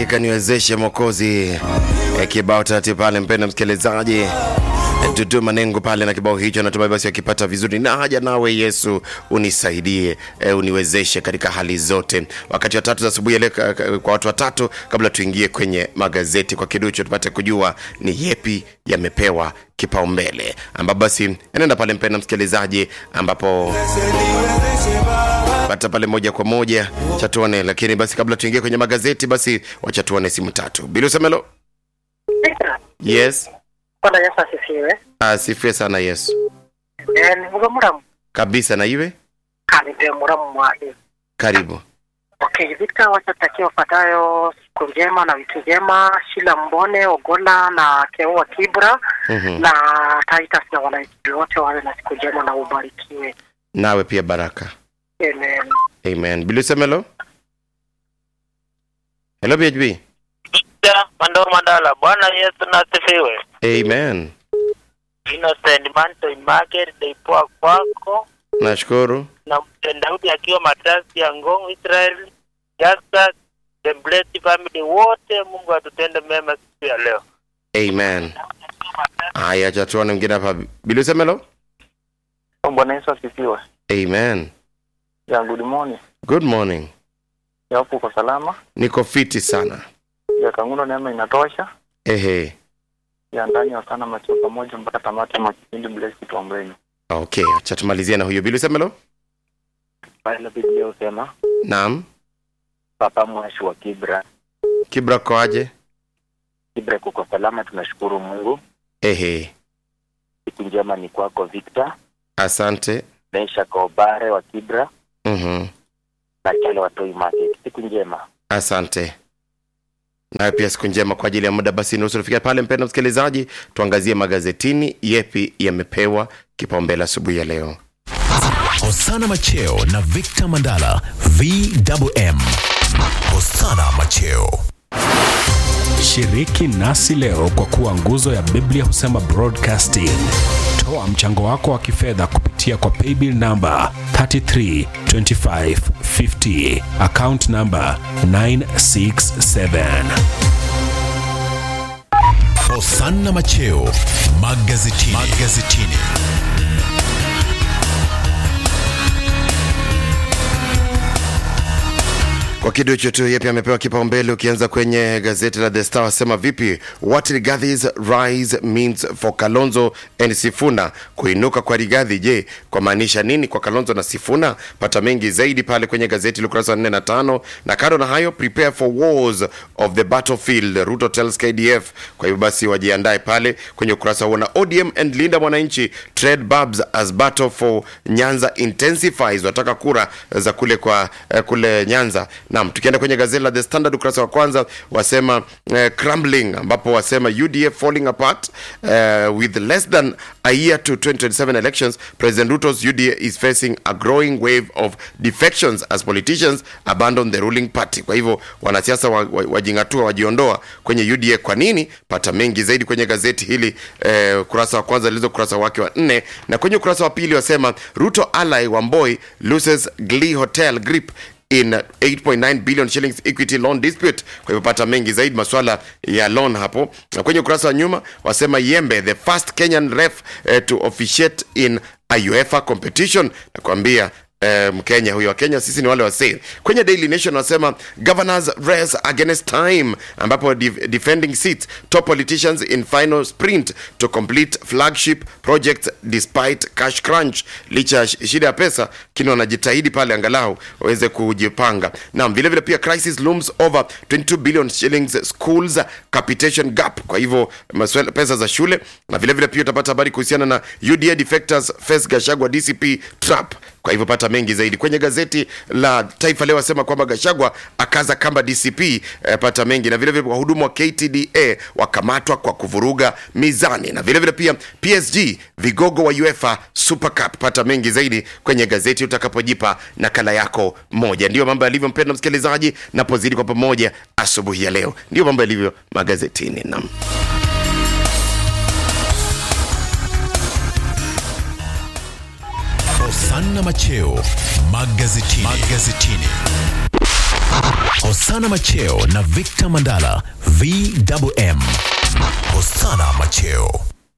Hakika niwezeshe Mwokozi. E, kibao taratibu pale, mpenda msikilizaji e, Dudu Manengo pale na kibao hicho, natumai basi wakipata vizuri. Na haja nawe Yesu unisaidie, e, uniwezeshe katika hali zote. Wakati wa tatu za asubuhi ya leo ka- ka- kwa watu watatu, kabla tuingie kwenye magazeti kwa kiduchu, tupate kujua ni yepi yamepewa kipaumbele, ambapo basi nenda pale mpenda msikilizaji, ambapo pata pale moja kwa moja chatuone. Lakini basi kabla tuingie kwenye magazeti, basi wacha tuone simu tatu. Bilu Semelo, yes. Bwana Yesu asifiwe. Asifiwe sana Yesu. Eh, nivuga muramu Kabisa na iwe kandi ndio muramu mwahi. karibu. Okay, Victor wachatakia wafuatayo siku njema na vitu njema, Shila Mbone, Ogola na Keua Kibra Mhm. na Titus na wananchi wote wawe na siku njema na ubarikiwe. Nawe pia baraka. Amen. Amen. Bilu Semelo. Hello BHB. Ja, Mandoo Mandala, Bwana Yesu na asifiwe. Amen. Innocent Manto Market Deipoa kwako Nashukuru. na Daudi akiwa matrasi ya Ngong Israel, Jasper, the blessed family wote, Mungu atutende mema siku ya leo. Amen. Haya, acha tuone mwingine hapa. Bilu Semelo. Bwana Yesu asifiwe. Amen. Ya good morning. Good morning. Ya hapo uko salama. Niko fiti sana. Ya kangundo neema inatosha. Ehe. Ya ndani ya sana macho pamoja mpaka tamati mwa kipindi bless tuombeni. Okay, acha tumalizie na huyo Bilu Semelo. Pale Biblia usema Naam. Papa Mwashi wa Kibra. Kibra koaje? Kibra kuko salama tunashukuru Mungu. Ehe. Siku njema ni kwako Victor. Asante. Mesha Kobare wa Kibra Mhm. na Chele wa Toy Market. Siku njema. Asante. Nayo pia siku njema kwa ajili ya muda. Basi nusu tufika pale, mpendwa msikilizaji, tuangazie magazetini, yepi yamepewa kipaumbele asubuhi ya leo. Hosana Macheo na Victor Mandala VMM. Hosana Macheo. Shiriki nasi leo kwa kuwa nguzo ya Biblia husema broadcasting. Toa mchango wako wa kifedha kupitia kwa paybill namba 332550 account namba 967. Hosana Macheo magazetini. magazetini. Kwa kiduchu tu yepi amepewa kipaumbele. Ukianza kwenye gazeti la The Star wasema vipi, what Rigathis rise means for Kalonzo and Sifuna. Kuinuka kwa Rigathi, je, kwa maanisha nini kwa Kalonzo na Sifuna? Pata mengi zaidi pale kwenye gazeti la ukurasa wa 4 na 5. Na kando na hayo, prepare for wars of the battlefield, Ruto tells KDF. Kwa hivyo basi wajiandae pale kwenye ukurasa huo. Na ODM and Linda Mwananchi trade barbs as battle for Nyanza intensifies. Wataka kura za kule kwa eh, kule Nyanza. Naam, tukienda kwenye gazeti la The Standard ukurasa wa kwanza wasema eh, crumbling, ambapo wasema UDA falling apart eh, with less than a year to 2027 elections. President Ruto's UDA is facing a growing wave of defections as politicians abandon the ruling party. Kwa hivyo wanasiasa wa- wa- wajingatua, wajiondoa kwenye UDA. Kwa nini? Pata mengi zaidi kwenye gazeti hili eh, ukurasa wa kwanza lilizo ukurasa wake wa nne, na kwenye ukurasa wa pili wasema Ruto ally Wamboi loses Glee Hotel grip in 8.9 billion shillings equity loan dispute. Kwa hivyo pata mengi zaidi masuala ya loan hapo, na kwenye ukurasa wa nyuma wasema Yembe the first Kenyan ref eh, to officiate in a UEFA competition. Nakwambia eh, Mkenya huyo wa Kenya, sisi ni wale wasee. Kwenye Daily Nation wasema governors race against time, ambapo def defending seats top politicians in final sprint to complete flagship projects despite cash crunch. Licha ya sh- shida ya pesa, kini wanajitahidi pale angalau waweze kujipanga. Naam, vile vile pia crisis looms over 22 billion shillings schools capitation gap. Kwa hivyo maswala pesa za shule, na vile vile pia utapata habari kuhusiana na UDA defectors face Gashagwa DCP trap. Kwa hivyo pata mengi zaidi kwenye gazeti la Taifa Leo, asema kwamba Gashagwa akaza kamba DCP. Eh, pata mengi na vile vile wahudumu wa KTDA wakamatwa kwa kuvuruga mizani, na vile vile pia PSG vigogo wa UEFA Super Cup. Pata mengi zaidi kwenye gazeti utakapojipa nakala yako moja. Ndiyo mambo yalivyo, mpendwa msikilizaji, napozidi kwa pamoja asubuhi ya leo, ndiyo mambo yalivyo magazetini. Naam. Hosana Macheo magazetini. magazetini. Hosana Hosana Macheo na Victor Mandala VMM. Hosana Macheo.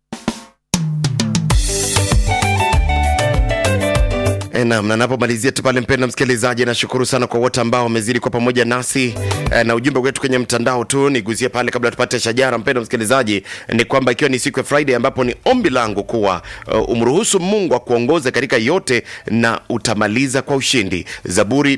E, Naam, na napomalizia tu pale, mpenda msikilizaji, nashukuru sana kwa wote ambao wamezidi kwa pamoja nasi e, na ujumbe wetu kwenye mtandao tu niguzie pale kabla tupate shajara. Mpenda msikilizaji, ni kwamba ikiwa ni siku ya Friday ambapo ni ombi langu kuwa uh, umruhusu Mungu akuongoze katika yote na utamaliza kwa ushindi. Zaburi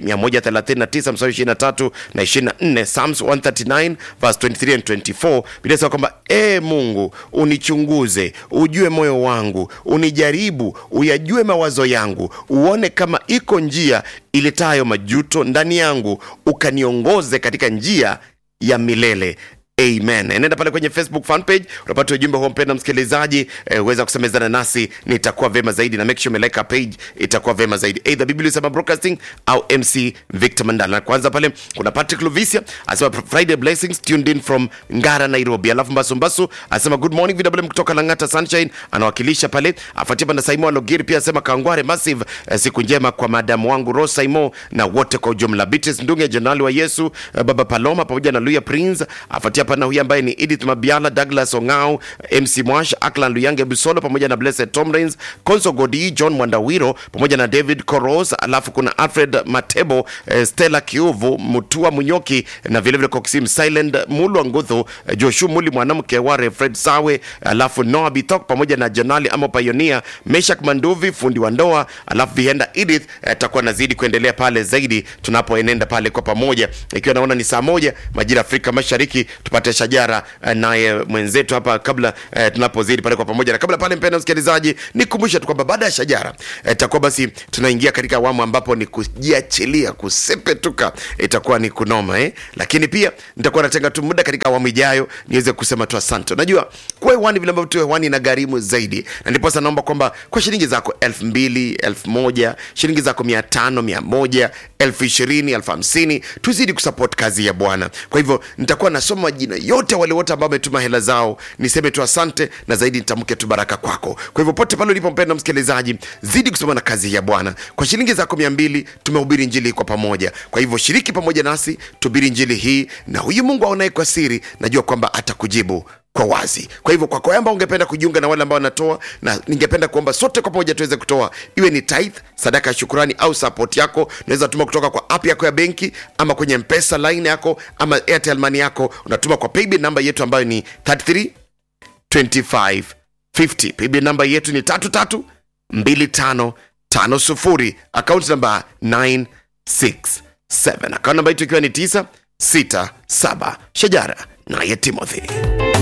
139 mstari 23 na 24, Psalms 139 verse 23 and 24, Biblia inasema kwamba e Mungu unichunguze, ujue moyo wangu, unijaribu, uyajue mawazo yangu, uone kama iko njia iletayo majuto ndani yangu, ukaniongoze katika njia ya milele amen nenda pale kwenye facebook fan page unapata ujumbe huo mpenda msikilizaji eh, uweza kusemezana nasi nitakuwa vema zaidi na make sure umelike our page itakuwa vema zaidi either biblia sema broadcasting au mc victor mandala na kwanza pale kuna patrick luvisia asema friday blessings tuned in from ngara nairobi alafu mbasumbasu asema good morning vw kutoka langata sunshine anawakilisha pale afuatia panda saimo alogiri pia asema kangware massive eh, siku njema kwa madamu wangu ros saimo na wote kwa ujumla beatrice ndunge jenerali wa yesu eh, baba paloma pamoja na luya prince afuatia pana huyu ambaye ni edith mabiala douglas ongao mc mwash aklan luyange busolo pamoja na blessed tomrins conso godi john mwandawiro pamoja na david coros alafu kuna alfred matebo eh, stella kiuvu mutua munyoki na vilevile koksim silent mulwa nguthu eh, joshu muli mwanamke ware fred sawe alafu noa bithok pamoja na janali amo payonia meshak manduvi fundi wa ndoa alafu vienda edith atakuwa nazidi kuendelea pale zaidi tunapoenenda pale kwa pamoja ikiwa naona ni saa moja majira ya afrika mashariki tupate shajara eh, naye mwenzetu hapa kabla eh, tunapozidi pale kwa pamoja na kabla pale mpenda msikilizaji nikumbushe tu kwamba baada ya shajara itakuwa basi tunaingia katika awamu ambapo ni kujiachilia kusepetuka itakuwa ni kunoma eh? lakini pia nitakuwa natenga tu muda katika awamu ijayo niweze kusema tu asante unajua kuwa hewani vile ambavyo tu hewani ina gharimu zaidi na ndiposa naomba kwamba kwa shilingi zako elfu mbili elfu moja shilingi zako mia tano mia moja elfu ishirini elfu hamsini tuzidi kusupport kazi ya bwana kwa hivyo nitakuwa nasoma majina yote wale wote ambao wametuma hela zao niseme tu asante na zaidi nitamke tu baraka kwako kwa hivyo pote pale ulipo mpenda msikilizaji zidi kusoma na kazi ya bwana kwa shilingi zako mia mbili tumehubiri njili kwa pamoja kwa hivyo shiriki pamoja nasi tuhubiri njili hii na huyu mungu aonaye kwa siri najua kwamba atakujibu kwa wazi kwa hivyo kwako wewe ambao ungependa kujiunga na wale ambao wanatoa na ningependa kuomba sote kwa pamoja tuweze kutoa iwe ni tithe sadaka ya shukurani au support yako unaweza tuma kutoka kwa app yako ya benki ama kwenye mpesa line yako ama airtel money yako unatuma kwa paybill namba yetu ambayo ni 33 25 50 paybill namba yetu ni 33 25 50 account namba 967 account namba yetu ikiwa ni 967 shajara naye timothy